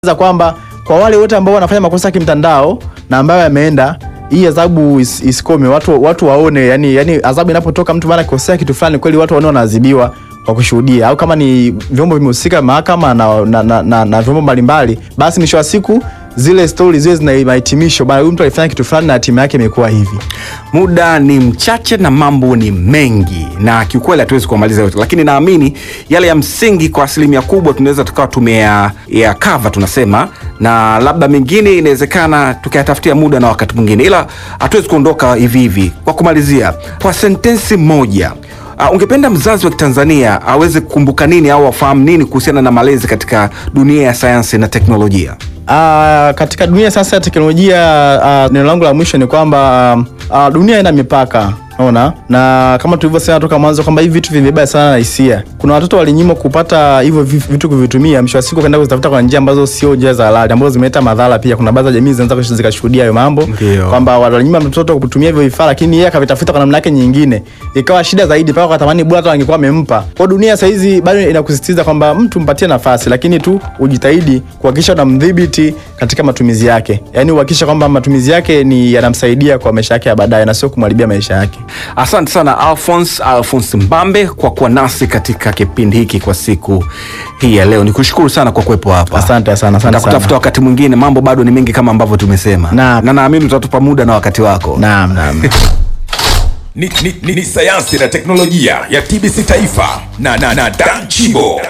za kwamba kwa wale wote ambao wanafanya makosa ya kimtandao na ambayo yameenda hii adhabu is, isikome watu, watu waone yani, yani adhabu inapotoka mtu mara kosea kitu fulani kweli watu waone wanaadhibiwa kwa kushuhudia au kama ni vyombo vimehusika mahakama na, na, na, na, na vyombo mbalimbali basi mwisho wa siku zile stori ziwe zina mahitimisho bana huyu mtu alifanya kitu fulani na hatima yake imekuwa hivi muda ni mchache na mambo ni mengi na kiukweli hatuwezi kuamaliza yote lakini naamini yale ya msingi kwa asilimia kubwa tunaweza tukawa tumeya ya kava tunasema na labda mengine inawezekana tukayatafutia muda na wakati mwingine ila hatuwezi kuondoka hivi hivi kwa kumalizia kwa sentensi moja Uh, ungependa mzazi wa kitanzania aweze kukumbuka nini au afahamu nini kuhusiana na malezi katika dunia ya sayansi na teknolojia Uh, katika dunia sasa ya teknolojia uh, neno langu la mwisho ni kwamba uh, dunia ina mipaka ona na kama tulivyosema toka mwanzo kwamba hivi vitu vimebeba sana na hisia kuna watoto walinyimwa kupata hivyo vi- vitu kuvitumia mwisho wa siku kaenda kuzitafuta kwa njia ambazo sio njia za halali ambazo zimeleta madhara pia kuna baadhi ya jamii zinaweza zikashuhudia hayo mambo Ndio. kwamba walinyima mtoto kutumia hivyo vifaa lakini yeye akavitafuta kwa namna yake nyingine ikawa shida zaidi mpaka akatamani bora hata angekuwa amempa kwa dunia sasa hizi bado inakusisitiza kwamba mtu mpatie nafasi lakini tu ujitahidi kuhakikisha unamdhibiti katika matumizi yake yaani uhakikisha kwamba matumizi yake ni yanamsaidia kwa maisha yake ya baadaye na sio kumharibia maisha yake asante sana alphons alphons mbambe kwa kuwa nasi katika kipindi hiki kwa siku hii ya leo nikushukuru sana kwa kuwepo hapa Asante sana, asante Nitakutafuta sana. wakati mwingine mambo bado ni mengi kama ambavyo tumesema Naam. na naamini utatupa muda na wakati wako naam naam ni, ni, ni, ni sayansi na teknolojia ya tbc taifa na, na, na dan chibo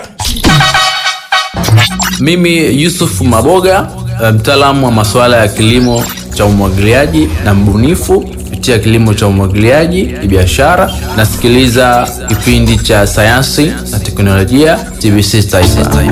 Mimi Yusuf Maboga, eh, mtaalamu wa masuala ya kilimo cha umwagiliaji na mbunifu kupitia kilimo cha umwagiliaji ni biashara. Nasikiliza kipindi cha sayansi na teknolojia TBC Taifa.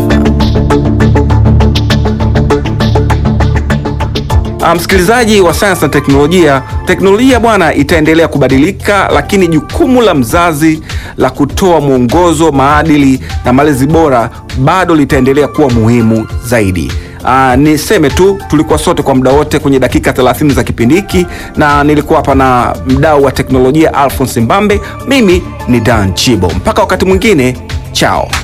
Ah, msikilizaji wa sayansi na teknolojia teknolojia bwana itaendelea kubadilika lakini jukumu la mzazi la kutoa mwongozo maadili na malezi bora bado litaendelea kuwa muhimu zaidi Uh, niseme tu tulikuwa sote kwa muda wote kwenye dakika 30 za kipindi hiki na nilikuwa hapa na mdau wa teknolojia alphons mbambe mimi ni dan chibo mpaka wakati mwingine chao